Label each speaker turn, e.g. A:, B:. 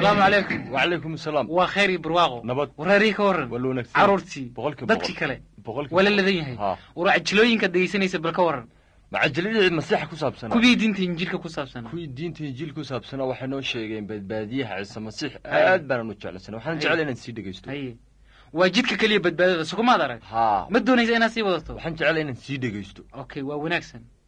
A: asalaamu calaykum
B: wacalaykum asalaam
A: waa khayr iyo barwaaqo
B: nabad
A: wareerii ka warran
B: waa la wanaagsan
A: carruurtii
B: boqolkiiba
A: dadkii
B: boqol.
A: kale
B: boqolkiiba
A: waa la
B: boqol.
A: ladan yahay
B: Ha.
A: war cajilooyinkaad dhegaysanaysa bal ka warran
B: macajiladii masiixa ku saabsanaa
A: kuwii diinta injiilka ku saabsan
B: kuwii diinta injiil ku saabsanaa waxay noo sheegeen badbaadiyaha ciise masiix
A: Haye.
B: aad baanaan u jeclaysanay waxaan
A: Haye.
B: jeclay inaan sii dhegaysto
A: haye waa jidka keliya badbaadada sukumaad arag
B: haa
A: ma doonaysa inaad sii wadato
B: waxaan jeclay inaan sii dhegaysto
A: okay waa wanaagsan